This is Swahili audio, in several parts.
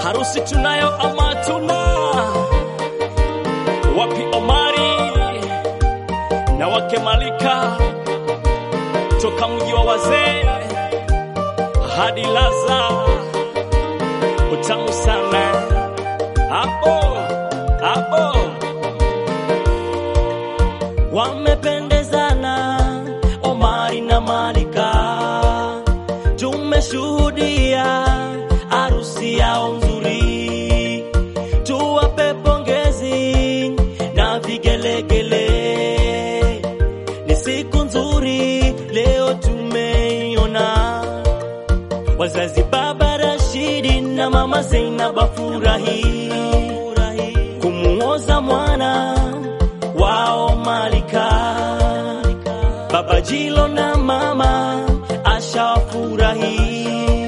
harusi tunayo ama tuna? Wapi Omari na wake Malika toka mji wa wazee hadi Laza, utamu sana hapo hapo, wamependezana Omari na Malika, tumeshuhudia harusi yao nzuri, tuwape pongezi na vigelegele. Ni siku nzuri leo tumeiona, wazazi baba Rashidi na mama Zainab afurahi kumuoza mwana wao Malika, baba Jilo na mama Asha wafurahi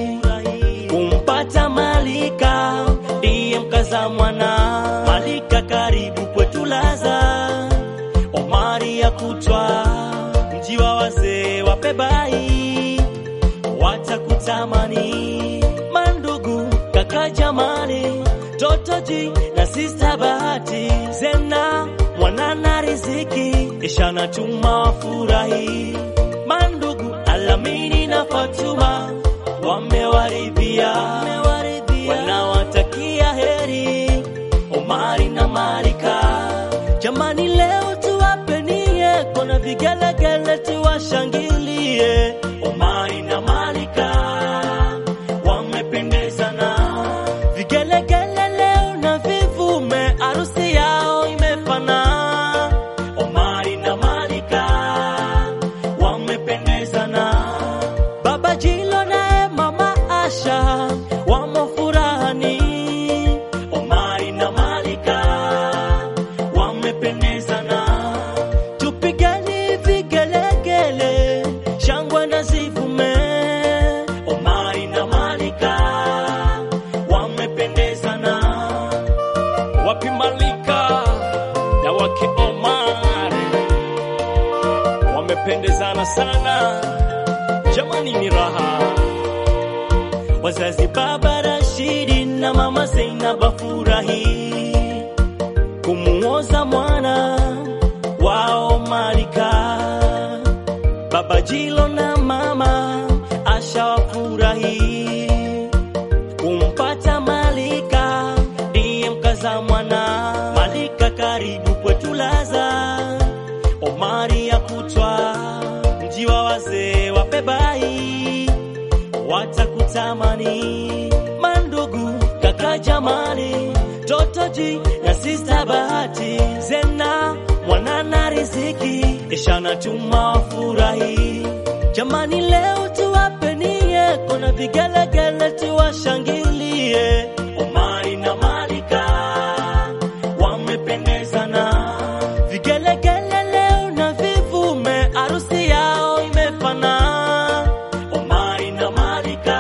kumpata Malika, ndiye mkaza mwana Malika. Karibu kwetu Laza, Omari ya kutwa mji wa wazee wapebai, watakutamani mandugu, kaka Jamali, Totoji na sista Bahati, Zena mwanana riziki, Ishana tuma wafurahi, mandugu Alamini na Fatuma wamewaridhia, wanawatakia heri Omari na Malika. Jamani, leo tuwapenie kona vigelegele, tuwashangilie Omari na Malika wamependezana, vigelegele leo na vivume, harusi yao imefana. Omari na Malika wamependezana, baba Jilo naye mama Asha wamo furahani. Omari na Malika wamependezana, tupigeni vigelegele, shangwe na zivume. Omari na Malika wamependezana, wapi Malika na wake Omar wamependezana sana jamani, ni raha. wazazi baba Rashidi na mama Zainab afurahi kumuoza mwana wao Malika, baba Jilo na mama Asha wafurahi kumpata Malika, ndiye mkaza mwana Malika. Karibu kwetu Laza, Omari ya kutwa mji wa wazee wapebai, watakutamani mandugu, kaka Jamali, Totoji na sista Bahati, Zena mwanana riziki, Ishana tuma wafurahi. Jamani, leo tuwapenie kona vigelegele, tuwashangilie Omari na Malika wamependezana, vigelegele leo na vivume, harusi yao imefana. Omari na Malika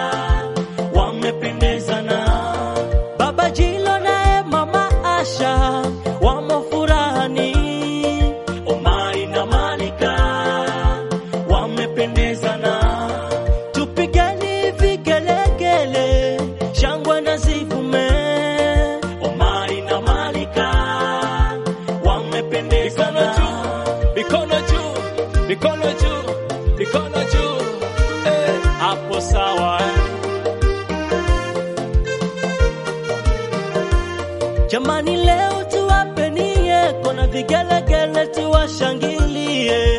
wamependezana, baba Jilo naye mama Asha wamo furahani. Omari na Malika wamependezana, tupigeni vigelegele, shangwe na zivume. Omari na Malika wamependezana. Mikono juu, mikono juu, mikono juu, eh, hapo sawa. Jamani, leo tuwapenie kona vigelegele, tuwashangilie